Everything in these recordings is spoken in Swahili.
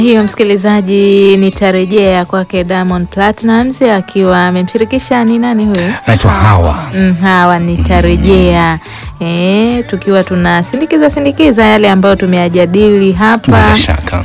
Hiyo msikilizaji, nitarejea kwake Diamond Platnumz akiwa amemshirikisha ni nani huyo? anaitwa Hawa. Mm, Hawa nitarejea. Eh, tukiwa tunasindikiza sindikiza yale ambayo tumeyajadili hapa. Bila shaka.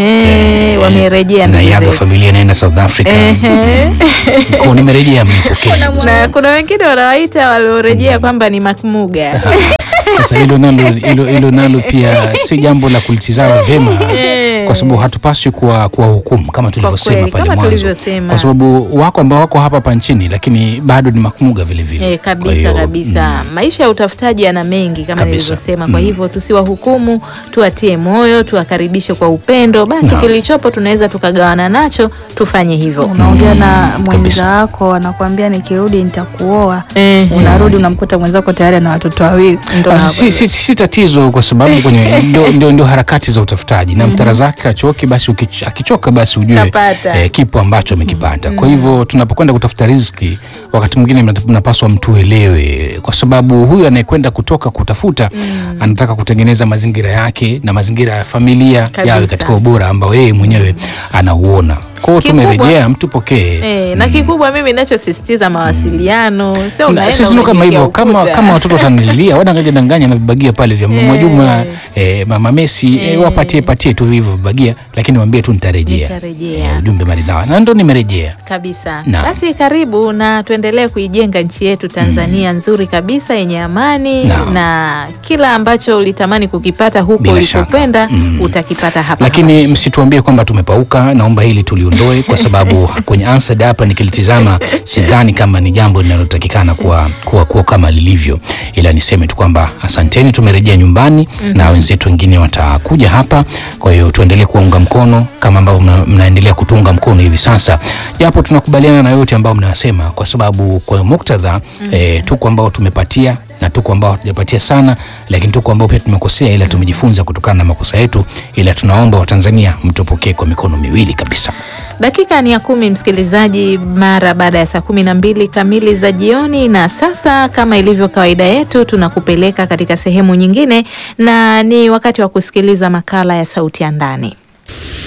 Ehe, wamerejea na ndugu yaga zetu. familia naenda South Africa. Ehe. Kwa nimerejea mnipokea. na kuna wengine wanawaita waliorejea kwamba ni makmuga. Sasa hilo nalo hilo, hilo nalo pia si jambo la kulitizama vyema Eh. kwa sababu hatupaswi kuwa kuwa hukumu kama tulivyosema kweli, pale kama mwanzo, tulivyosema. kwa sababu wako ambao wako hapa hapa nchini lakini bado ni makmuga vile vile. Eh, Kwa kabisa hiyo, kabisa. Maisha ya utafutaji yana mengi kama Kabisa. nilivyosema. Kwa Mm. hivyo tusiwahukumu, tuwatie moyo, tuwakaribishe kwa upendo. Basi Naam. kilichopo tunaweza tukagawana nacho, tufanye hivyo. unaongea na kabisa. mwenza wako anakuambia nikirudi nitakuoa Eh, unarudi unamkuta mwenzako tayari ana watoto wawili ndo Ah, na- si, si, si tatizo kwa sababu kwenye ndio, ndio, ndio harakati za utafutaji na mtara zake achoki basi ukich- akichoka basi ujue Kapata. eh, kipo ambacho amekipata kwa hivyo tunapokwenda kutafuta riziki wakati mwingine mna- mnapaswa mtuelewe kwa sababu huyu anayekwenda kutoka kutafuta anataka kutengeneza mazingira yake na mazingira ya familia Kabisa. yawe katika ubora ambao yeye mwenyewe anauona kwa hiyo Kikubwa- tumerejea mtupokee Eh, na kikubwa mimi ninachosisitiza mawasiliano, sio Na unaenda sisi ndo kama unajenga hivyo kama, ukuta. kama watoto watanilia wadanganya danganya na vibagia pale vya mama Eh. Juma eh, mama Messi eh, Eh. wapatie patie tu hivyo vibagia, lakini waambie tu nitarejea. Nitarejea. Eh, ujumbe maridhawa na ndo nimerejea. kabisa. Naam. Basi karibu na tuendelee kuijenga nchi yetu Tanzania nzuri kabisa yenye amani Naam. na kila ambacho ulitamani kukipata huko Bila shaka. ulipokwenda Mm. utakipata hapa. Lakini hapa. msituambie kwamba tumepauka, naomba hili tuliondoe kwa sababu kwenye answered hapa nikilitizama sidhani kama ni jambo linalotakikana kuwa, kuwa, kuwa kama lilivyo, ila niseme tu kwamba asanteni, tumerejea nyumbani na wenzetu wengine watakuja hapa. Kwa hiyo tuendelee kuwaunga mkono kama ambavyo mna, mnaendelea kutunga mkono hivi sasa, japo tunakubaliana na yote ambayo mnayasema, kwa sababu kwa muktadha eh, tuko ambao tumepatia na tuko ambao hatujapatia sana, lakini tuko ambao pia tumekosea, ila tumejifunza kutokana na makosa yetu, ila tunaomba Watanzania mtupokee kwa mikono miwili kabisa. Dakika ni ya kumi, msikilizaji, mara baada ya saa kumi na mbili kamili za jioni. Na sasa kama ilivyo kawaida yetu, tunakupeleka katika sehemu nyingine, na ni wakati wa kusikiliza makala ya Sauti ya Ndani.